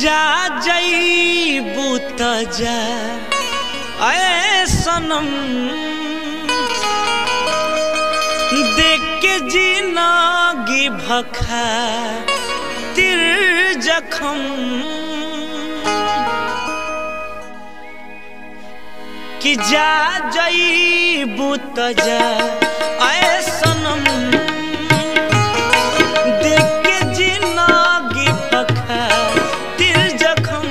जा जईबू त जा ऐ सनम देख के जिंदगी भखा तिर जखम कि जा जईबू त जा ऐ सनम देख के जिंदगी भखा तिर जखम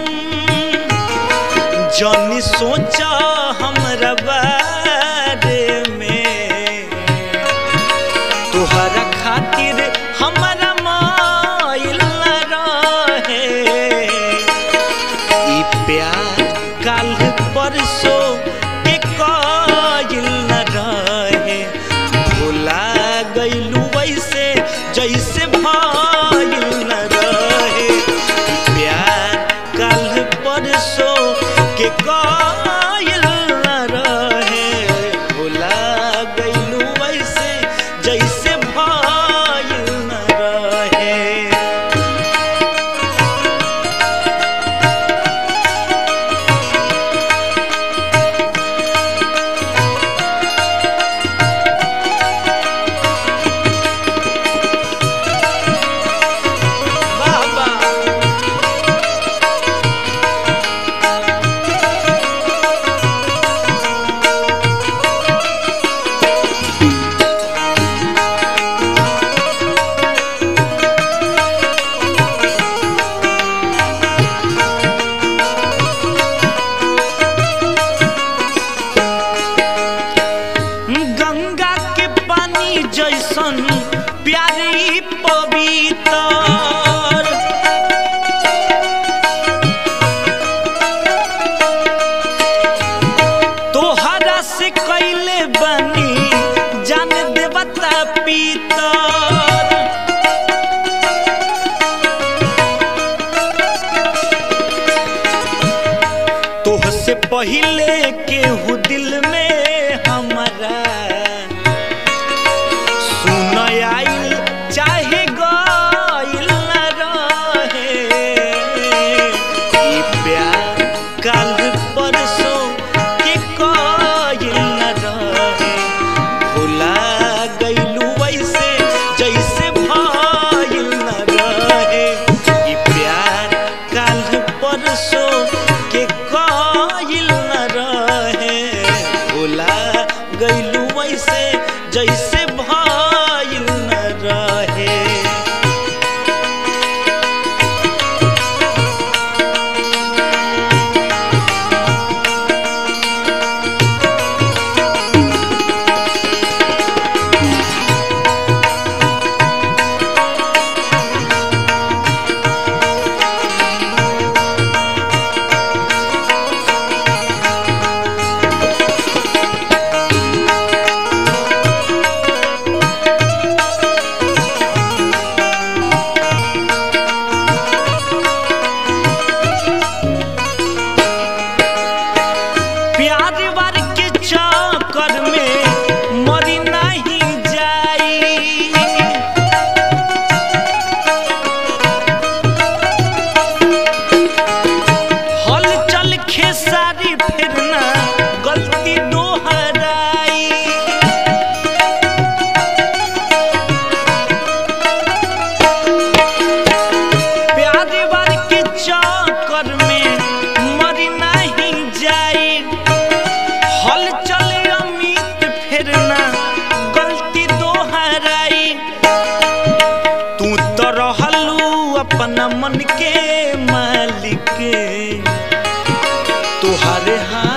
जौनी सोचा हमरा बारे में तुहरा खातिर हमरा माइल न रहे ई प्यार काल परसों के कायल न रहे भुला गइलू वैसे जैसे भाइल न रहे ई प्यार काल परसों के कायल न रहे भुला गइलू वैसे जैसे भाइल न रहे बाबा गंगा के पानी जैसन प्यारी पवित्र तोहरा से कैले बनी जान देवता पीतर तोह से पहले केहू दिल में हमारा सुन आइल चाहे गइल न रहे ई प्यार काल परसों के कइल न रहे भुला गइलू वैसे जैसे भइल न रहे ई प्यार काल परसों के कइल न रहे भुला गइलू वैसे जैसे भइल न रहे प्यार वार के चक्कर में मरी नहीं जाई हल चल खेसारी फिरना गलती दोहराई प्यार वार के चक्कर में मरी नहीं जाई हल चले अमित फेरना गलती दोहराई तू तो रहलू अपना मन के मालिक तुहरे हाथ